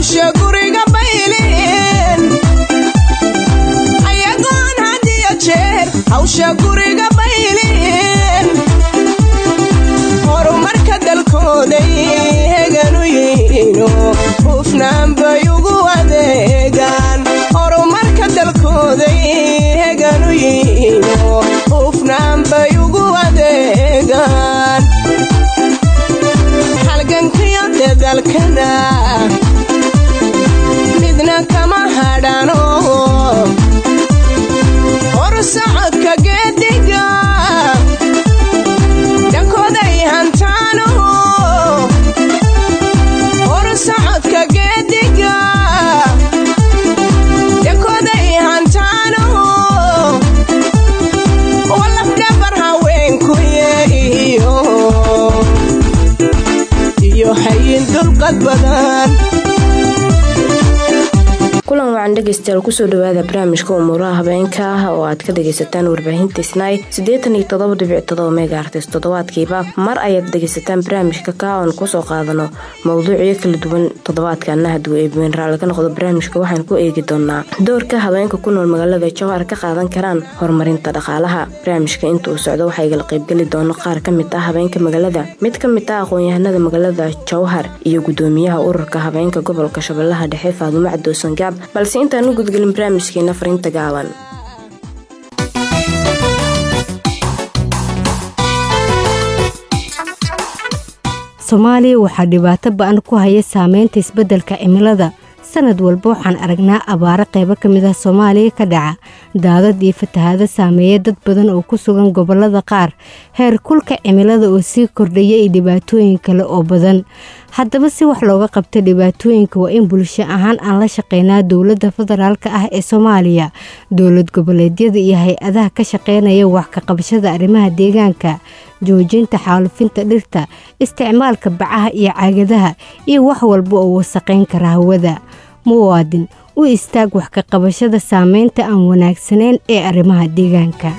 hawsha guriga baylin ayagoon had iyo jeer hawsha guriga baylin horumarka dalkooday heganu yihiino hufnaan bay ugu adeegaan horumarka dalkooday heganu yihiino hufnaan bay ugu adeegaan halgankiyo dadalkana midna kama hadhano horsocodka geediga dhankooday hantaano horsocodka geediga dhankooday hantaano walafdhabar haweenkuye iyo iyo hayin dulqad badan kulan wacan dhegeystayaal kusoo dhawaada barnaamijka umuuraha habeenka ah oo aad ka dhegaysataan warbaahinta snai siddeetan iyo toddoba dhibic todoba megaartis toddobaadkiiba mar ayaad dhegaysataan barnaamijka ka oon kusoo qaadano mowduucyo kala duwan toddobaadkaana hadduu eebween raalli ka noqdo barnaamijka waxaan ku eegi doonaa doorka haweenka ku nool magaalada jowhar ka qaadan karaan horumarinta dhaqaalaha barnaamijka inta uu socdo waxaa igala qaybgeli doono qaar ka mid ah habeenka magaalada mid ka mid ah aqoon-yahanada magaalada jowhar iyo gudoomiyaha ururka habeenka gobolka shabeellaha dhexe faadumo cadoosan gaab balse intaan u gudgelin barnaamijkeena fariinta gaaban soomaaliya waxaa dhibaato ba-an ku haya saameynta isbeddelka cimilada sanad walba waxaan aragnaa abaaro qaybo ka mid ah soomaaliya ka dhaca daadad iyo fatahaado saameeya dad badan oo ku sugan gobollada qaar heer kulka cimilada oo sii kordhaya iyo dhibaatooyin kale oo badan haddaba si wax looga qabta dhibaatooyinka waa in bulsho ahaan aan la shaqeynaa dowladda federaalka ah ee soomaaliya dowlad goboleedyada iyo hay-adaha ka shaqeynaya wax ka qabashada arrimaha deegaanka joojinta xaalufinta dhirta isticmaalka bacaha iyo caagadaha iyo wax walba oo wasaqayn kara hawada muwaadin u istaag wax ka qabashada saameynta aan wanaagsanayn ee arrimaha deegaanka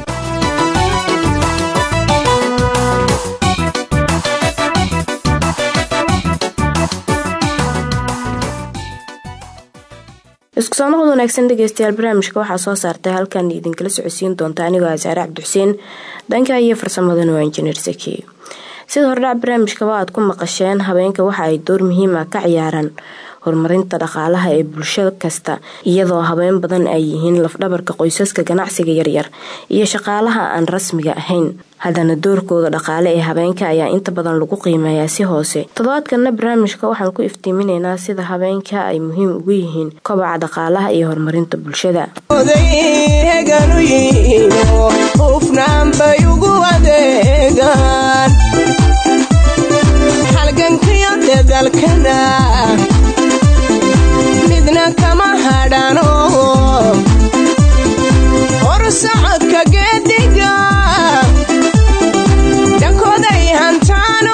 isku soo noqod wanaagsan dhegeystayaal barnaamijka waxaa soo saartay halkan idinkala socodsiin doonta anigoo asaare cabdixuseen dhanka iyo farsamadana waa injineer saki sida hordhac barnaamijkaba aad ku maqasheen habeenka waxa ay door muhiim ah ka ciyaaraan horumarinta dhaqaalaha ee bulsho kasta iyadoo habeen badan ay yihiin lafdhabarka qoysaska ganacsiga yaryar iyo shaqaalaha aan rasmiga ahayn haddana doorkooda dhaqaale ee habeenka ayaa inta badan lagu qiimeeyaa si hoose toddobaadkana barnaamijka waxaan ku iftiiminaynaa sida habeenka ay muhiim ugu yihiin kobaca dhaqaalaha iyo horumarinta bulshada heganu yihiino hufnaan bay ugu adeegaan halgankiyo dadalkana midna kama hadhano horsocodka geediga dhankooday hantaano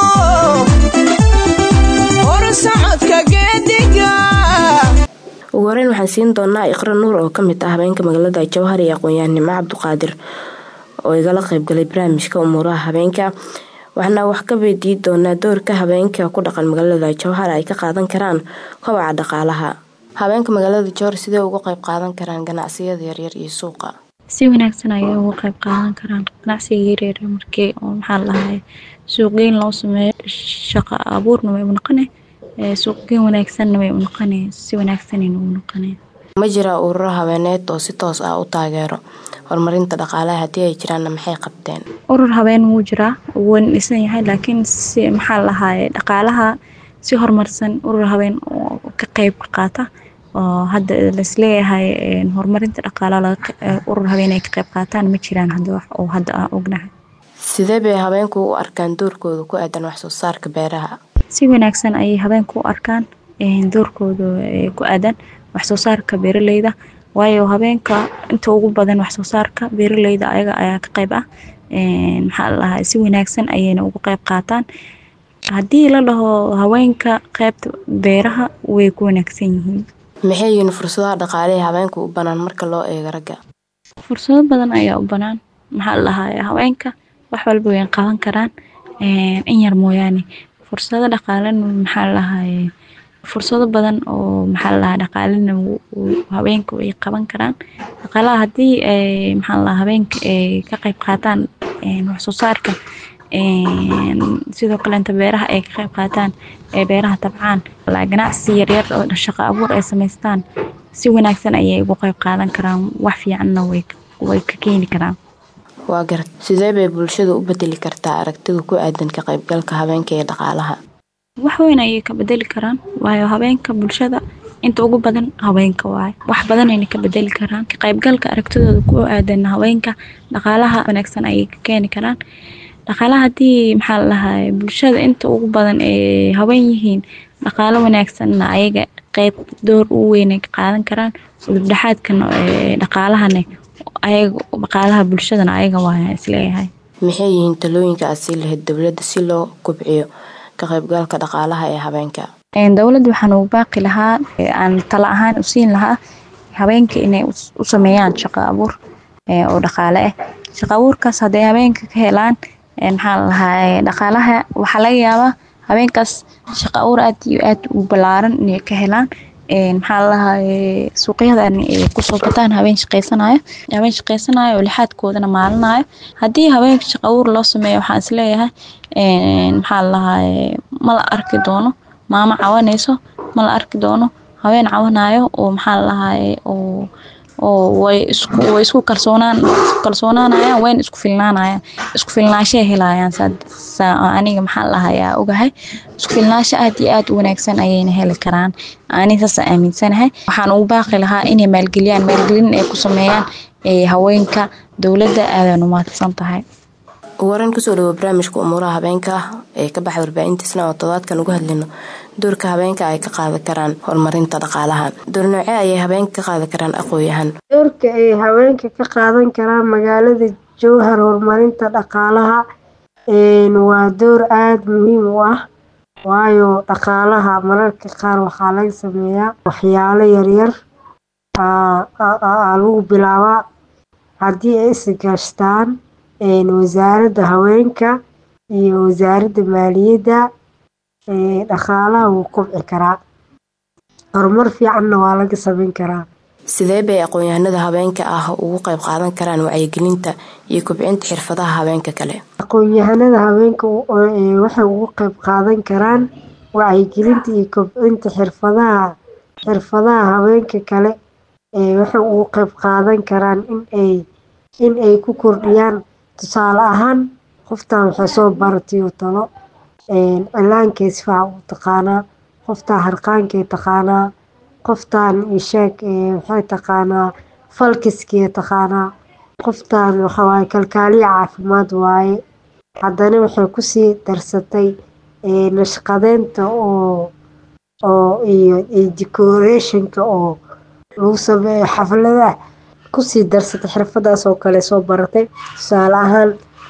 horsocodka geediga ugu horeyn waxaan siin doonaa iqra nuur oo kamid ah habeenka magaalada jowhar iyo aqoon-yahanimo cabduqaadir oo igala qaybgalay barnaamijka umuuraha habeenka waxaana wax ka weydiin doonaa doorka habeenka ku dhaqan magaalada jowhar ay ka qaadan karaan kobaca dhaqaalaha habeenka magaalada jowhar sidee uga qayb qaadan karaan ganacsiyada yaryar iyo suuqa si wanaagsan ayay uga qayb qaadan karaan ganacsiga yaryar markii oo maxaa lahay suuqgeyn loo sameeyo shaqo abuurna way u noqone suuqgeyn wanaagsanna way u noqone si wanaagsanayna u noqone ma jira ururo habeeneed oo si toos ah u taageero horumarinta dhaqaalaha haddii ay jiraanna maxay qabteen urur habeen wuu jiraa wuuna dhisan yahay laakiin si maxaa lahaye dhaqaalaha si horumarsan urur habeen oo ka qeyb qaata oo hadda laisleeyahay horumarinta dhaqaalaha urur habeen ay ka qeyb qaataan ma jiraan hadda wax oo hadda aan ognahay sidee bay habeenku u arkaan doorkooda ku aadan wax soo saarka beeraha si wanaagsan ayay habeenku u arkaan doorkooda ku aadan wax soo saarka beeraleyda waayo habeenka inta ugu badan wax soo saarka beeraleyda ayaga ayaa ka qeyb ah maxaa lalahaa si wanaagsan ayayna uga qeyb qaataan haddii la dhaho haweenka qeybta beeraha way ku wanaagsan yihiin maxay yihiin fursadaha dhaqaale ee habeenka u banaan marka loo eego ragga fursado badan ayaa u banaan maxaa lalahaa haweenka wax walba way qaban karaan in yar mooyaane fursado dhaqaalena maxaa lalahaye fursado badan oo maxaa la dhahaa dhaqaalina haweenka ay qaban karaan dhaqaalaha haddii maxaa la dhahaa haweenka ay ka qayb qaataan wax soo saarka sidoo kaleenta beeraha ay ka qayb qaataan ee beeraha tabcaan ganacsi yaryar oo shaqo abuur ay samaystaan si wanaagsan ayay ugu qayb qaadan karaan wax fiicanna way ka keeni karaan waa garad sidee bay bulshada u bedeli kartaa aragtida ku aadan ka qaybgalka haweenka ee dhaqaalaha wax weyn ayay ka bedeli karaan waayo haweenka bulshada inta ugu badan haweenka waaye wax badanayna ka bedeli karaan ka qaybgalka aragtidooda ku aadan haweenka dhaqaalaha wanaagsan ayay ka keeni karaan dhaqaalaha haddii maxaa la dhahaa bulshada inta ugu badan ee haween yihiin dhaqaalo wanaagsanna ayaga qeyb door u weynay ka qaadan karaan udubdhexaadkana dhaqaalahana ayaga dhaqaalaha bulshadana ayaga waa isleeyahay maxay yihiin talooyinka aad sii lahayd dowladda si loo kobciyo ka qaybgalka dhaqaalaha ee haweenka dowladda waxaan ugu baaqi lahaa aan talo ahaan u siin lahaa haweenka inay u sameeyaan shaqo abuur oo dhaqaale ah shaqo abuurkaas hadday haweenka ka helaan maxaa la dhahaa dhaqaalaha waxaa laga yaabaa haweenkaas shaqo abuur aad iyo aad u ballaaran inay ka helaan maxaa la dhahaa suuqyadan ay kusoo bataan haween shaqaysanayo haween shaqaysanayo oo lixaadkoodana maalinayo haddii haweenka shaqo abuur loo sameeyo waxaan isleeyahay maxaa la dhahaa ma la arki doono maamo cawanayso ma la arki doono haween cawanayo oo maxaa la dhahaa oo oo way isku way isku kalsoonaan kalsoonaanayaan wayna isku filnaanayaan isku filnaashay helayaan saa aniga maxaa la dhahayaa ogahay isku filnaasho aad iyo aad u wanaagsan ayayna heli karaan aniga saas aaminsanahay waxaan ugu baaqi lahaa inay maalgeliyaan maalgelin ay ku sameeyaan haweenka dowladda aadaan u mahadsan tahay waran kusoo dhawo barnaamijka umuuraha habeenka ee ka baxda warbaahintiisna oo todobaadkan uga hadlayno doorka habeenka ay ka qaadan karaan horumarinta dhaqaalaha door noocee ayay habeenka ka qaadan karaan aqooyahan doorka ay haweenka ka qaadan karaan magaalada jowhar horumarinta dhaqaalaha waa door aada muhiim u ah waayo dhaqaalaha mararka qaar waxaa laga sameeyaa waxyaalo yaryar lagu bilaabaa haddii ay isgaashtaan wasaaradda haweenka iyo wasaaradda maaliyadda dhaqaalaha wuu kobci karaa horumar fiicanna waa laga sameyn karaa sidee bay aqoon-yahanada haweenka ah ugu qayb qaadan karaan wacyigelinta iyo kobcinta xirfadaha haweenka kale aqoon-yahanada haweenka waxay ugu qayb qaadan karaan wacyigelinta iyo kobcinta xirfadaha xirfadaha haweenka kale waxay ugu qayb qaadan karaan inay in ay ku kordhiyaan tusaale ahaan qoftan waxay soo baratay oo talo cilaankay sifaca u taqaanaa qoftaa harqaankay taqaanaa qoftaan isheeg waxay taqaanaa falkiskay taqaanaa qoftaan waxawaaye kalkaaliya caafimaad waaye haddana waxay kusii darsatay nashqadeynta oo oo iyo decorationka oo lagu sameeyo xafladaha kusii darsatay xirfadaas oo kale soo baratay tusaale ahaan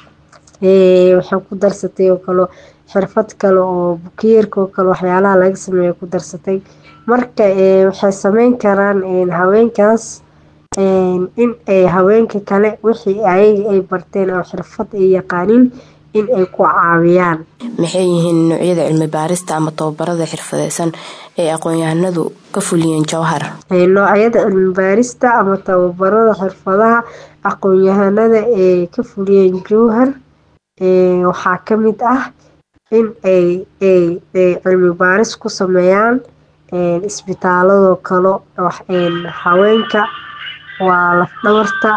waxay ku darsatay oo kale xirfad kale oo bukiyeerka oo kale waxyaalaha laga sameeyo ku darsatay marka waxay sameyn karaan haweenkaas in ay haweenka kale wixii ayaga ay barteen oo xirfad ay yaqaaniin in ay ku caawiyaan maxay yihiin noocyada cilmi baarista ama tababarada xirfadeysan ee aqoon-yahanadu ka fuliyeen jowhar noocyada cilmi baarista ama tababarada xirfadaha aqoon-yahanada ee ka fuliyeen jowhar waxaa ka mid ah in ay cilmi baaris ku sameeyaan isbitaaladoo kale haweenka waa lafdhabarta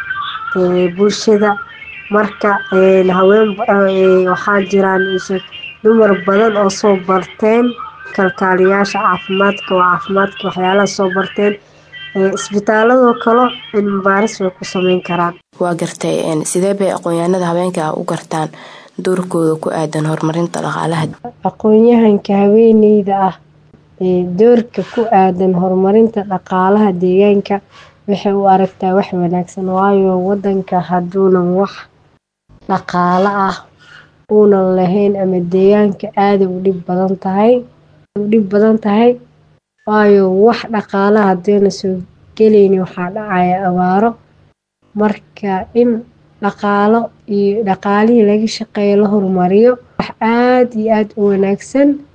bulshada marka haween waxaa jiraan dumar badan oo soo barteen kalkaaliyaasha caafimaadka oo caafimaadka waxyaalaha soo barteen isbitaaladoo kale cilmi baaris way ku sameyn karaan waa gartay sidee bay aqoon-yahanada haweenka u gartaan doorkooda ku aadan horumarinta dhaqaalaha aqoon-yahanka haweeneyda ah doorka ku aadan horumarinta dhaqaalaha deegaanka waxay u aragtaa wax wanaagsan waayo wadanka hadduunan wax dhaqaalo ah uunan lahayn ama deegaanka aada u dhib badan tahay u dhib badan tahay waayo wax dhaqaalaha hadayna soo gelayni waxaa dhacaya abaaro marka in dhaqaalo iyo dhaqaalihii laga shaqeeyo la horumariyo wax aada iyo aada u wanaagsan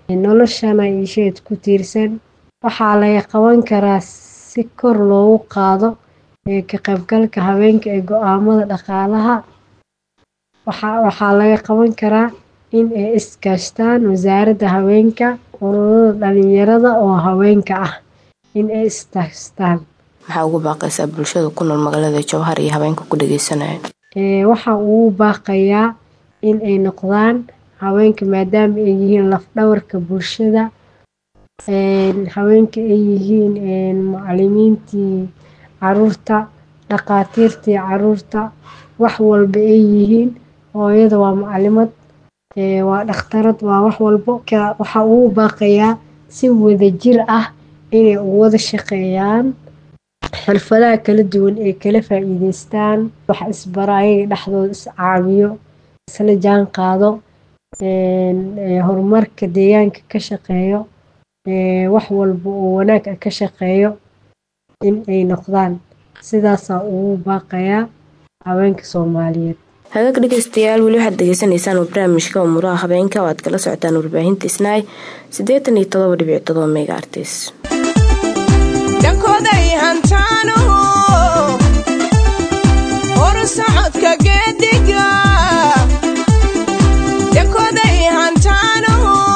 noloshana isheed ku tiirsan waxaa laga qaban karaa si kor loogu qaado ka qaybgalka haweenka ee go-aamada dhaqaalaha waxaa laga qaban karaa in ay iskaashtaan wasaaradda haweenka ururada dhalinyarada oo haweenka ah in ay istaashtaan maxaa ugu baaqaysaa bulshada ku nool magaalada jowhar iyo haweenka ku dhageysanaya waxa ugu baaqayaa in ay noqdaan haweenka maadaama ay yihiin lafdhabarka bulshada haweenka ay yihiin macalimiintii caruurta dhaqaatiirtii caruurta wax walba ay yihiin hooyada waa macalimad waa dhakhtarad waa wax walbo waxaa ugu baaqayaa si wadajir ah inay u wada shaqeeyaan xirfadaha kala duwan ay kala faa-iideystaan wax isbara ayaga dhexdooda is caawiyo isla jaan qaado horumarka deegaanka ka shaqeeyo wax walba oo wanaag ah ka shaqeeyo in ay noqdaan sidaasaa ugu baaqayaa haweenka soomaaliyeed hagaag dhegeystayaal weli waxaad degeysanaysaan barnaamijka umuuraha habeenka oo aad kala socotaan warbaahinta isnaay siddeetan iyo todoba dhibic todoba mega artis dhankooday hantaano hor socodka geediga dhankooday hantaano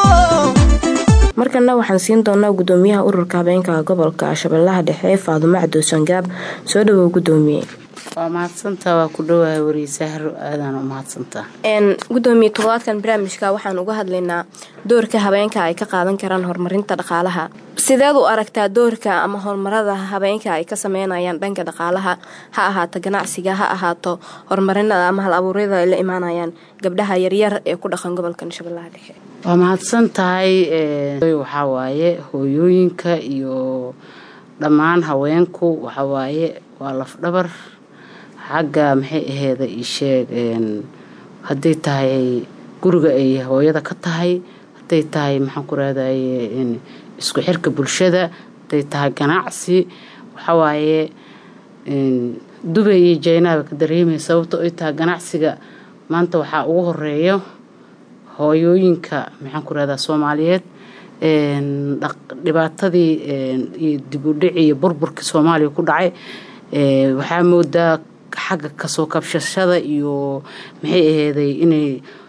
markana waxaan siin doonaa gudoomiyaha ururka habeenka gobolka shabeellaha dhexe faadumo cabdoosangaab soo dhawow gudoomiye waa mahadsantaa waa ku dhawahay wariisahro aadaan u mahadsantaa gudoomiye toddobaadkan barnaamijka waxaan uga hadlaynaa doorka habeenka ay ka qaadan karaan horumarinta dhaqaalaha sideed u aragtaa doorka ama horumarada habeenka ay ka sameynayaan dhanka dhaqaalaha ha ahaato ganacsiga ha ahaato horumarinada ama hal abuuryada ay la imaanayaan gabdhaha yaryar ee ku dhaqan gobolkan shabeellaha dhexe waa mahadsan tahay waxaa waaye hooyooyinka iyo dhammaan haweenku waxawaaye waa lafdhabar xagga maxay aheeda isheeg hadday tahay guriga ay hooyada ka tahay hadday tahay maxaan ku raadaye isku xirka bulshada hadday tahay ganacsi waxawaaye dubay iyo jaynaaba ka dareemaya sababto ay tahay ganacsiga maanta waxaa ugu horeeyo hooyooyinka maxaan ku rahdaa soomaaliyeed dhibaatadii iyo dib u dhici iyo burburkii soomaaliya ku dhacay waxaa moodaa xagga kasoo kabshashada iyo maxay aheeday inay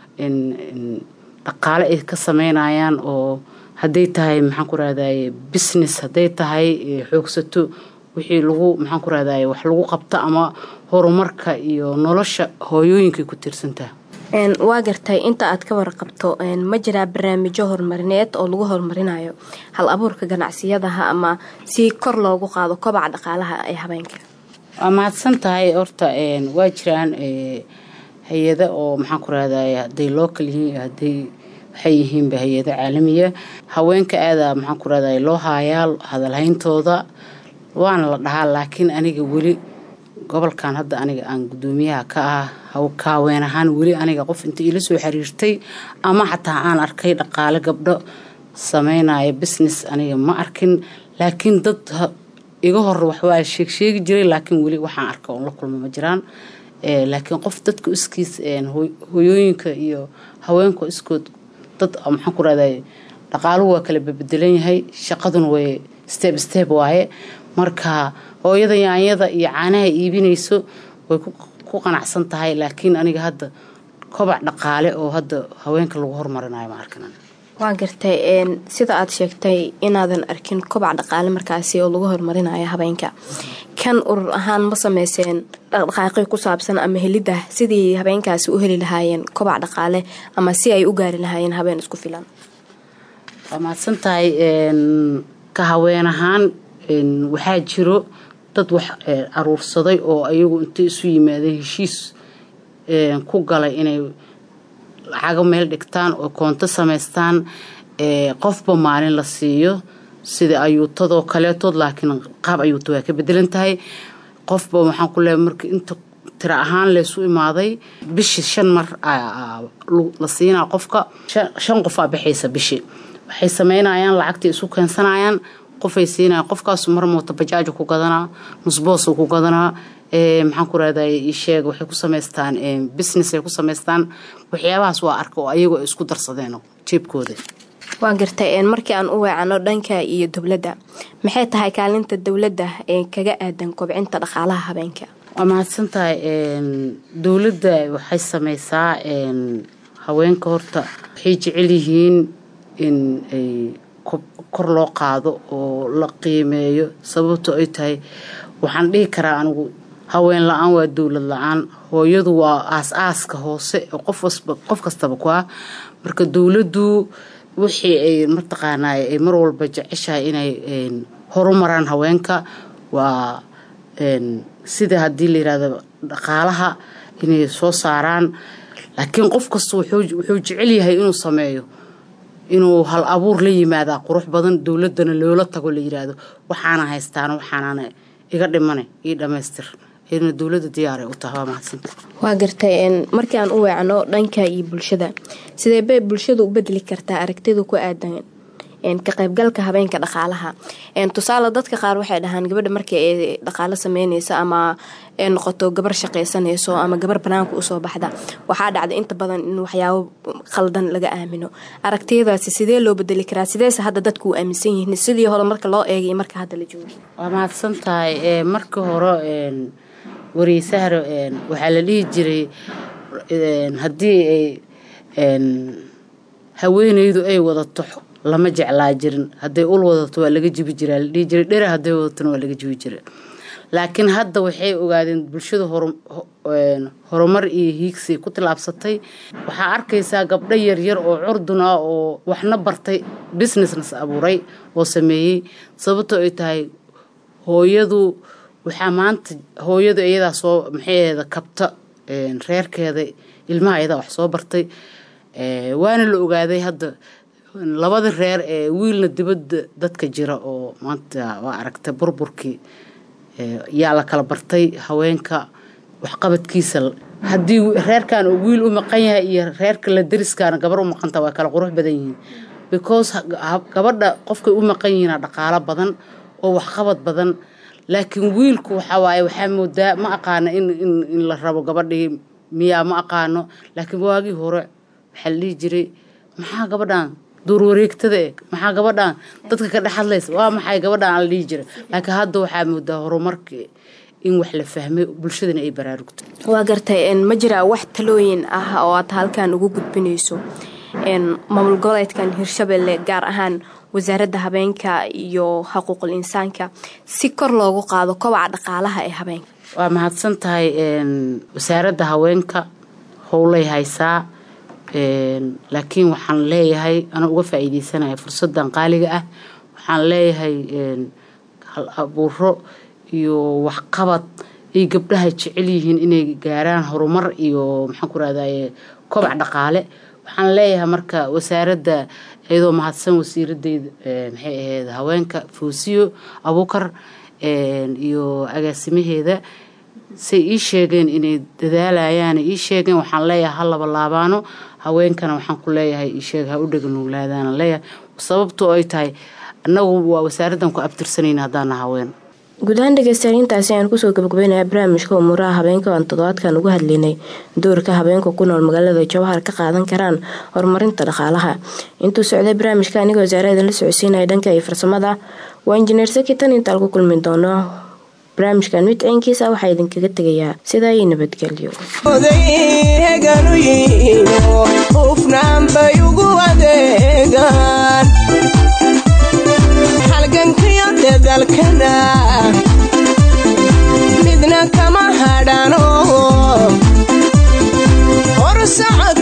dhaqaale ay ka sameynayaan oo hadday tahay maxaan ku rahdaye business hadday tahay xoogsato wixii lagu maxaan ku rahdaye wax lagu qabto ama horumarka iyo nolosha hooyooyinkay ku tiirsantaha waa gartay inta aad ka warqabto ma jiraa barnaamijyo horumarineed oo lagu horumarinayo hal abuurka ganacsiyadaha ama si kor loogu qaado kobaca dhaqaalaha ee habeenka waa mahadsan tahay horta waa jiraan hay-ada oo maxaan ku rahdaye hadday local yihiin hadday waxay yihiinba hay-ada caalamiya haweenka aada maxaan ku rahdaye loo haayaa hadalhayntooda waana la dhahaa laakiin aniga weli gobolkan hadda aniga aan gudoomiyaha ka ah kaaween ahaan weli aniga qof inta iila soo xiriirtay ama xataa aan arkay dhaqaale gabdho sameynaya business aniga ma arkin laakiin dad iga hor waxwaa sheegsheegi jiray laakiin weli waxaan arka oon la kulma ma jiraan laakiin qof dadka iskiis hoyooyinka iyo haweenka iskood dad maxaan ku rahday dhaqaaluhu waa kala bebedelan yahay shaqaduna way step step waaye marka hooyada yaanyada iyo caanaha iibinayso way ku qanacsan tahay laakiin aniga hadda kobac dhaqaale oo hadda haweenka lagu hormarinayo ma arkin waa gartay sida aad sheegtay inaadan arkin kobac dhaqaale markaasi oo lagu horumarinayo habeenka kan urur ahaan ma sameyseen dhaqdhaqaaqi ku saabsan ama helidda sidii habeenkaasi u heli lahaayeen kobac dhaqaale ama si ay u gaari lahaayeen habeen isku filan waa mahadsan tahay ka haween ahaan waxaa jiro dad wax aruursaday oo ayagu intay isu yimaadeen heshiis ku galay inay lacago meel dhigtaan oo koonto samaystaan qofba maalin la siiyo sida ayuutadoo kaleetood laakiin qaab ayuuta waa ka bedelan tahay qofba waxaan ku leeay marka inta tira ahaan laysu imaaday bishii shan mar la siinaa qofka shan qofaa baxaysa bishii waxay sameynayaan lacagtii isu keensanayaan qofay siinaya qofkaasu mar mooto bajaajo ku gadanaa nusboosu ku gadanaa maxaan ku rahday isheeg waxay ku samaystaan business ay ku samaystaan waxyaabahaas waa arka oo ayagu ay isku darsadeen jeebkooda waa gartay markii aan u weecano dhanka iyo dowladda maxay tahay kaalinta dowladda ee kaga aadan kobcinta dhaqaalaha habeenka waa mahadsan tahay dowladda waxay sameysaa haweenka horta waxay jecel yihiin in ay kor loo qaado oo la qiimeeyo sababto ay tahay waxaan dhihi karaa anigu haween la-aan waa dowlad la-aan hooyadu waa aas-aaska hoose oo qof kastaba ku ah marka dowladdu wixii ay mataqaanaa ay mar walba jeceshahay inay horumaraan haweenka waa sida haddii la yirahdo dhaqaalaha inay soo saaraan laakiin qof kasta wuxuu jecel yahay inuu sameeyo inuu hal abuur la yimaadaa qurux badan dowladana loola tago la yiraahdo waxaana haystaan waxaanana iga dhimane io dhamaystir iyaduna dowlada diyaaray u tahay waa mahadsanta waa gartay markii aan u weecno dhanka iyo bulshada sidee bay bulshadu u bedeli kartaa aragtida ku aadan ka qaybgalka habeenka dhaqaalaha tusaale dadka qaar waxay dhahaan gabadha markii ay dhaqaalo sameyneyso ama ay noqoto gabar shaqaysanayso ama gabar banaanka usoo baxda waxaa dhacda inta badan in waxyaabo qaldan laga aamino aragtiyadaasi sidee loo bedeli karaa sideese hadda dadku u aaminsan yihiin sidii hore marka loo eegay marka hadda la joogo waa mahadsan tahay markii hore wareysaharo waxaa la dhihi jiray haddii ay haweeneydu ay wadato lama jeclaa jirin hadday ul wadato waa laga jibi jiraa la dhihi jiray dhera hadday wadatona waa laga jibi jiray laakiin hadda waxay ogaadeen bulshada horumar iyo hiigsi ku tilaabsatay waxaa arkaysaa gabdho yaryar oo curdun ah oo waxna bartay businessnas abuuray oo sameeyey sababtoo ay tahay hooyadu waxaa maanta hooyadu iyadaa soo maxaheeda kabta reerkeeda ilmaha iyadaa wax soo bartay waana la ogaaday hadda labada reer ee wiilna dibadda dadka jira oo maanta waa aragtay burburkii yaa la kala bartay haweenka waxqabadkiisa haddii reerkan uu wiil u maqan yahay iyo reerka la dariskaana gabar u maqanta waa kala qurux badan yihiin because gabadha qofkay u maqan yihiina dhaqaalo badan oo waxqabad badan laakiin wiilku waxaa waaye waxaa moodaa ma aqaano in la rabo gabadhii miyaa ma aqaano laakiin waagii hore waxaa la dhihi jiray maxaa gabadhan duur wareegtada e maxaa gabadhan dadka ka dhex hadlaysa waa maxay gabadhan aan la dhihi jiray laakiin hadda waxaa moodaa horumarkii in wax la fahmay bulshadana ay baraarugto waa gartay ma jiraa wax talooyin ah oo aad halkan ugu gudbinayso maamul goboleedkan hirshabelle gaar ahaan wasaaradda habeenka iyo xuquuqul insaanka si kor loogu qaado kobaca dhaqaalaha ee habeenka waa mahadsan tahay wasaaradda haweenka howlay haysaa laakiin waxaan leeyahay ana uga faa-iideysanaya fursadan qaaliga ah waxaan leeyahay hal abuuro iyo waxqabad ay gabdhaha jecel yihiin inay gaaraan horumar iyo maxaan ku rahdaye kobac dhaqaale waxaan leeyahay marka wasaaradda iyadoo mahadsan wasiiradeyda maxay ahayd haweenka foosiyo abuukar iyo agaasimaheeda say ii sheegeen inay dadaalayaan ii sheegeen waxaan leeyahay ha laba laabaano haweenkana waxaan ku leeyahay iisheeg ha u dhegnuuglaadaan leeyahay sababtoo ay tahay annagu waa wasaaraddan ku abtirsanayna haddaana haween guud ahaan dhegeystayaal intaasi ayaan kusoo gabagabeynaya barnaamijka umuuraha habeenka aan toddobaadkan uga hadlaynay doorka habeenka ku nool magaalada jawhar ka qaadan karaan horumarinta dhaqaalaha intuu socday barnaamijka anigoo wasaaradan la socodsiinaya dhanka iyo farsamada waa injineer sakitan intaan ku kulmi doono barnaamijkan mid ciinkiisa waxaa idinkaga tegayaa sidaa iyo nabadgelyo heganu yihiino hufnaan bay ugu adeegaan halgankiyo dedalkana midna kama hadhano hor socod